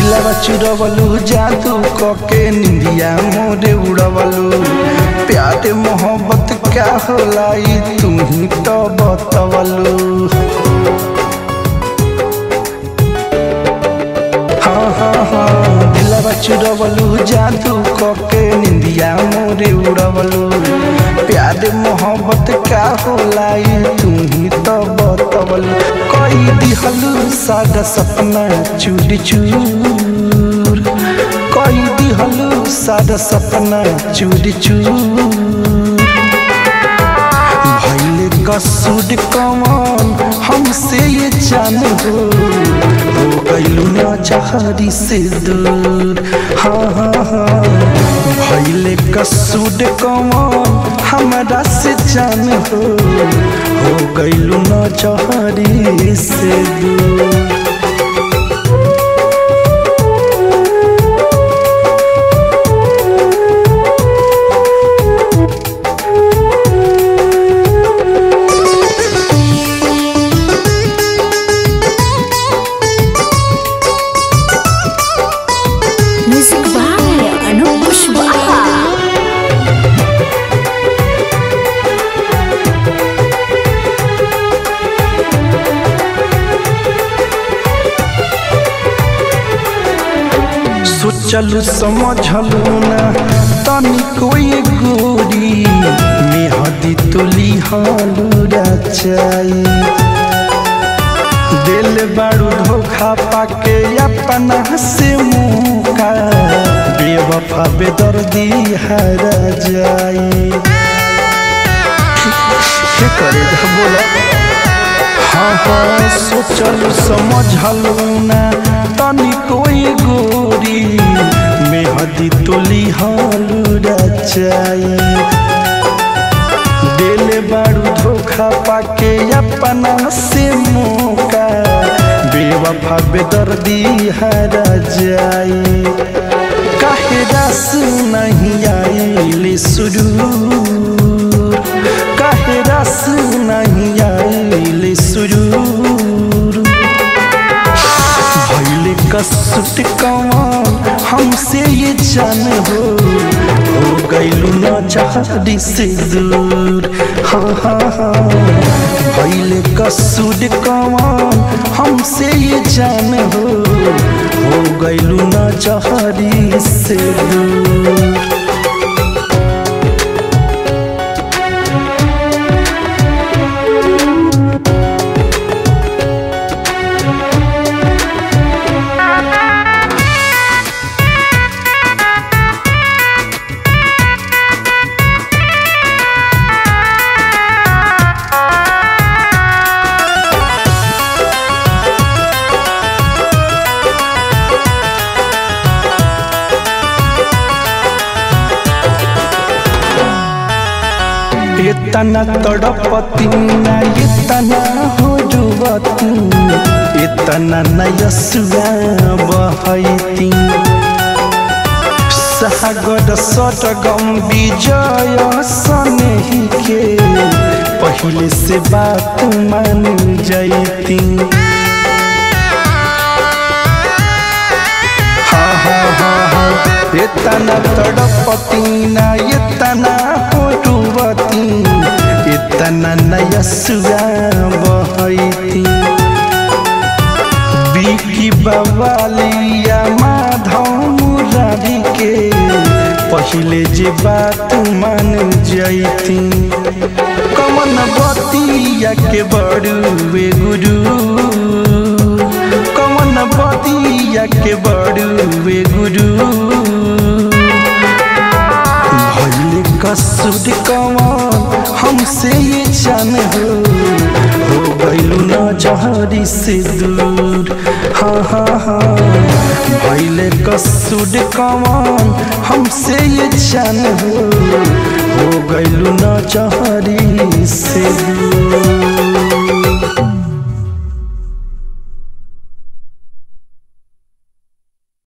दिलवा चुरवलू जादू कके निंदिया मोरे उड़वलू प्यार मोहब्बत क्या होला ई तू ही तो बतवलू हाँ हाँ हाँ दिलवा चुरवलू जादू कके निंदिया मोरे उड़वलू प्यार मोहब्बत क्या होला ई तू ही तो बतवलू कोई दिहलू सादा सपना चूर चूर कोई दिहलू सादा सपना चूर चूर भैले कसूर कमान हमसे ये जान हो हो गईलू ना चाहरी से दूर हाँ हाँ हाँ भैले कसूर कमान हमारा से जान हो हो गईलू ना चाहरी से दूर Music by Anup Pushwaha. सोचलू समझलू ना तनी कोई गोरी मेहदी तुली हालू रचाई दिल बारू धोखा पाके अपना से मुका बेवफा बेदर्दी हरा जाई के करे बोला हाँ हाँ सोचल समझलू ना तनी कोई गोरी मेहदी तुली हालू रचाई दिल बारू धोखा पाके अपना से मौका बेवफा बेदर्दी हरा जाई काहे रस नहीं आइले सुरूर काहे रस नहीं आइले सुरूर भैले कसुट कमान हमसे ये जान हो हो गईलू ना चाहरी से दूर हाँ हाँ हाँ भैले कसुट कमान हमसे ये जान हो हो गईलू ना चाहरी से दूर इतना तड़पती ना इतना हो जुवती इतना नयसुआ बहती सागर सटगम विजय सनेही के पहले से बात मान जैती हाँ हाँ हाँ हाँ इतना तड़पती ना इतना होटुवती इतना नयसुआ बहती बिकी बवालिया माधव मुरारी के पहले जे बात मान जैती कमन बतिया के बड़ुए गुरु कमन बतिया के बड़ुए गुरु भैले कसुर कमान हमसे ये जान हो हो गईलू ना जहरी से दूर हाँ हाँ हाँ भैले कसुर कमान हमसे ये जान हो हो गईलू ना जहरी से दूर